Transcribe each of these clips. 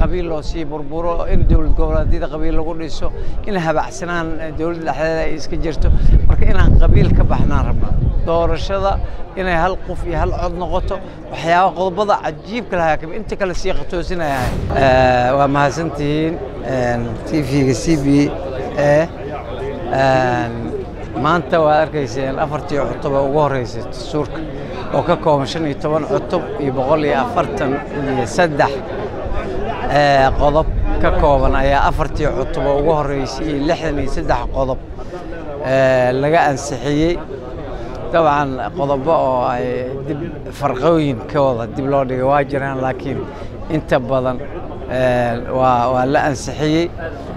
qabiil loo sii burburo in dowlad goboleedyada qabiil lagu dhiso in habacsanaan dowladda dhexdeeda ay iska jirto marka inaan qabiil ka baxnaan rabnaa doorashada inay hal qof iyo hal cod noqoto waxyaaba qodobada cajiibka lahaa kamid inta kale sii qatoosinaya waa mahadsantihiin tvga c b a maanta waad arkayseen afartii cutub ee ugu horreysay dastuurka oo ka kooban shan iyo toban cutub iyo boqol iyo afartan iyo saddex qodob ka kooban ayaa afartii cutub oo ugu horreysay iyo lixdan iyo saddex qodob laga ansixiyey dabcan qodobo oo ay dib farqooyinkooda dib loo dhigay waa jiraan laakiin inta badan waa waa la ansixiyey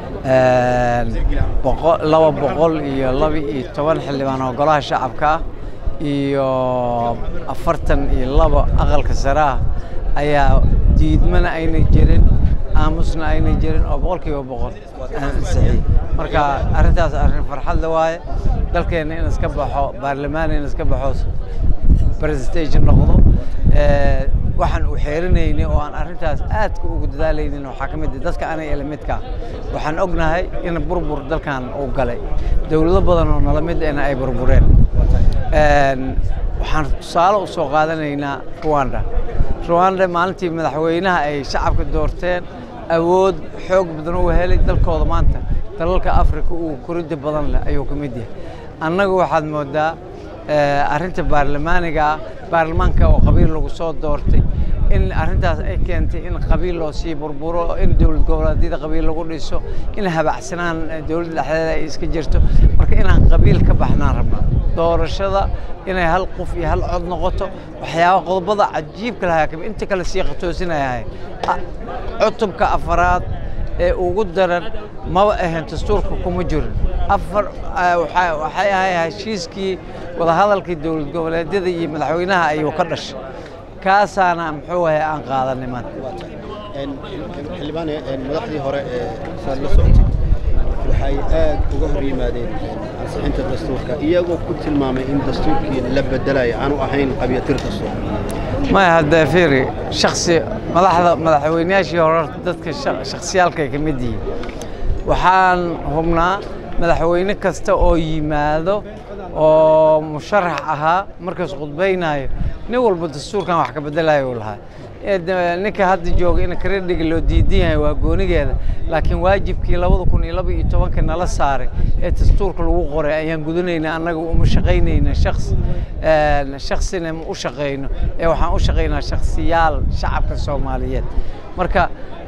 laba boqol iyo laba iyo toban xildhibaan oo golaha shacabka ah iyo afartan iyo laba aqalka sare ah ayaa diidmana ayna jirin aamusna ayna jirin oo boqolkiiba boqol ansixiyey marka arrintaas arrin farxadla waaye dalkeenna in iska baxo baarlamaan in iska baxo presentation noqdo waxaan u xeerinaynay oo aan arrintaas aadka ugu dadaalaynin waxaa ka mid ah dadka anay elamidka waxaan ognahay in burbur dalkan uu galay dowlado badan oo nala mid ena ay burbureen waxaan tusaale u soo qaadanaynaa ruwanda ruwanda maalintii madaxweynaha ay shacabka doorteen awood xoog badan u helay dalkooda maanta dalalka afrika uu koridda badan leh ayuu ka mid yahay annagu waxaad moodaa arrinta baarlamaaniga ah baarlamaanka oo qabiil lagu soo doortay in arrintaas ay keentay in qabiil loo sii burburo in dowlad goboleedyada qabiil lagu dhiso in habacsanaan dowladda dhexdeeda ay iska jirto marka inaan qabiil ka baxnaan rabnaa doorashada inay hal qof iyo hal cod noqoto waxyaaba qodobada cajiibka lahaa kamid inta kale sii qatoosinaya cutubka afaraad ee ugu daran maba ahayn dastuurka kuma jirin afar waxay ahay heshiiskii wadahadalkii dowlad goboleedyada iyo madaxweynaha ayuu ka dhashay kaasaana muxuu ahay aan qaadanay maanta xildhibaane madaxdii hore ee saad la socotay waxay aad uga hor yimaadeen ansixinta dastuurka iyagoo ku tilmaamay in dastuurkii la bedelayo aanu ahayn qabyatir dastuur maya hadda fiiri shaksi madaxda madaxweynayaashii hore dadka shaksiyaalka ay ka mid yihiin waxaan hubnaa madaxweyne kasta oo yimaado oo musharax ahaa markaas khudbaynayo nin walba dastuurkan wax ka bedelayo uu lahaa ninka hadda jooga in karedhiga loo diidan yahay waa goonigeeda laakiin waajibkii labada kun iyo laba iyo tobanka nala saaray ee dastuurka lagu qoray ayaan gudanayna annaga uma shaqaynayna shaqs shaksina ma u shaqayno ee waxaan u shaqaynaa shaksiyaal shacabka soomaaliyeed marka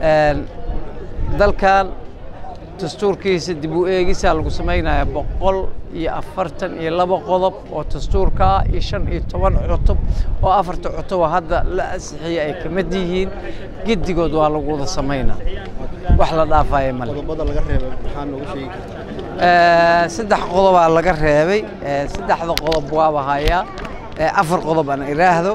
dalkan dastuurkiisa dib u eegisaa lagu samaynaya boqol iyo afartan iyo laba qodob oo dastuurka ah iyo shan iyo toban cutub oo afarta cutub oo hadda la ansixiyey ay ka mid yihiin gedigood waa lagu wada samaynaa wax la dhaafaya male qodobada laga reebay maxaa noogu sheegi kartaa saddex qodobaa laga reebay saddexda qodob waaba hayaa afar qodob aan iraahdo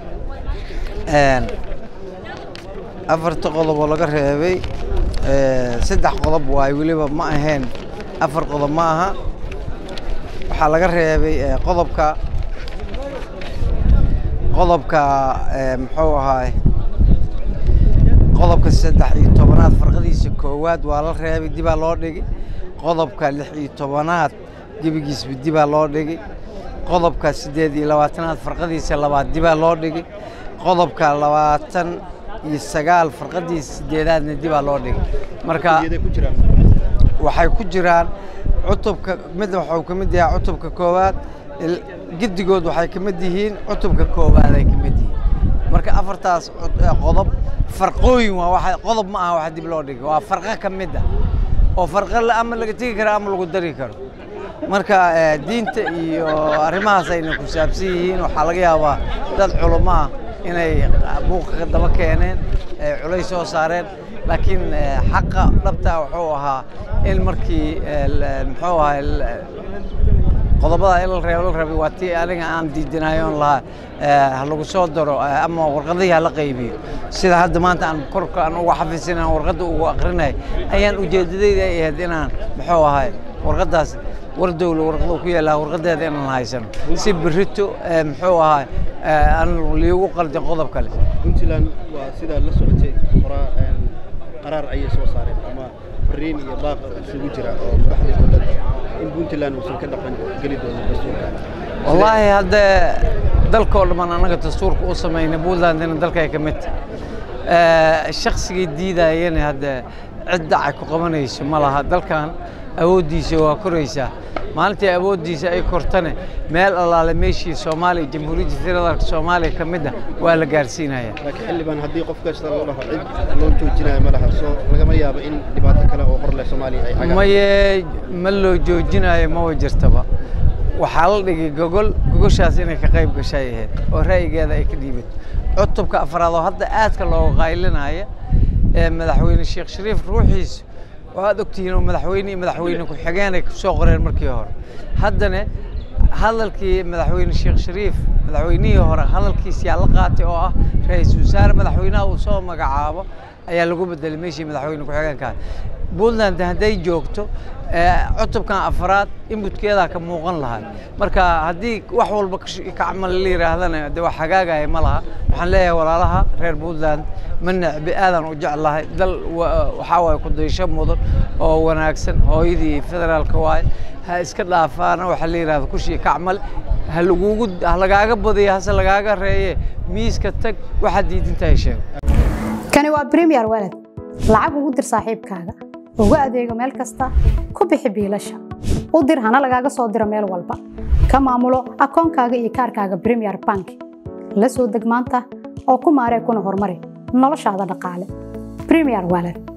afarta qodob oo laga reebay saddex qodob waayo weliba ma ahayn afar qodob ma aha waxaa laga reebay qodobka qodobka muxuu ahaay qodobka saddex iyo tobanaad farqadiisa koowaad waa la reebay dibaa loo dhigi qodobka lix iyo tobanaad gebigiisba dibaa loo dhigi qodobka siddeed iyo labaatanaad farqadiisa labaad dibaa loo dhigi qodobka labaatan iyo sagaal farqadiisa sideedaadna dibaa loo dhigay marka waxay ku jiraan cutubka mid waxuu ka mid yahay cutubka koowaad gedigood waxay ka mid yihiin cutubka koowaad ay ka mid yihiin marka afartaas qodob farqooyin waa waxa qodob ma aha wax dib loo dhigay waa farqo ka mid ah oo farqo ama laga tegi karo ama lagu dari karo marka diinta iyo arrimahaas ayna ku saabsan yihiin waxaa laga yaabaa dad culummo ah inay buuqa daba keeneen culays soo saareen laakiin xaqa dhabtaa wuxuu ahaa in markii muxuu ahaa qodobada in la reebo la rabay waa tii aniga aan diidanayo on lahaa ha lagu soo daro ama warqadihii hala qaybiyo sida hadda maanta aan korka aan uga xafisin aan warqadda ugu aqrinay ayaan ujeedadayda ay ahayd inaan muxuu ahay warqaddaas war dowla warqadu ku yaallaa warqadeeda inaan haysano si berito muxuu ahaa aan liigu qaldin qodob kale puntland waa sidaa la socotay qoraa qaraar ayay soo saareen ama fariin iyo baaq isugu jira oo madaxda dowladda in puntland uusan ka dhaqan geli doonin dastuurka wallaahi haddee dalkoo dhammaan annaga dastuurka u samayna puntlandina dalkay ka mid tahay shaksigii diidayana haddee cid dacay ku qabanayso ma laha dalkan awooddiisa waa koraysaa maalintii awooddiisa ay kortane meel allaale meeshii soomaaliya jamhuuriyadda federaalka soomaaliya ka mid ah waa la gaarsiinaya laakiin xildhibaan haddii qof kasta loo dhaho cid loo joojinayo ma laha soo lagama yaabo in dhibaato kale oo hor leh soomaaliya ay cagaan maye ma loo joojinayo maba jirtaba waxaa la dhigay gogol gogoshaas inay ka qayb gashay ahayd oo ra'yigeeda ay ka dhiibato cutubka afraad oo hadda aadka looga qaylinaya ee madaxweyne sheekh shariif ruuxiisu waxaad ogtihiin oo madaxweyne iyo madaxweyne ku-xigeen ay kusoo qoreen markii hore haddana hadalkii madaxweyne sheekh shariif madaxweynihii hore hadalkiis yaa la qaatay oo ah ra-iisul wasaare madaxweynaha uu soo magacaabo ayaa lagu bedelay meeshii madaxweyne ku-xigeenka puntland hadday joogto cutubkan afraad inbutkeedaa ka muuqan lahaa marka haddii wax walba ka camal la yidhaahdana de wax hagaagaya ma laha waxaan leeyahay walaalaha reer puntland ma necbi aadaan u jeclahay dal waxaa waaye kudaysho mudan oo wanaagsan hooyadii federaalka waaye ha iska dhaafaana waxa la yidhahda kushii kacmal ha lagugu ha lagaaga badiyo hase lagaaga reeye miiska tag waxaad diidintahay sheego kani waa premier walad lacag ugu dir saaxiibkaaga ugu adeego meel kasta ku bixi biilasha u dir hana lagaaga soo diro meel walba ka maamulo akoonkaaga iyo kaarkaaga premier bank la soo deg maanta oo ku maaree kuna horumari noloshaada dhaqaale premier walad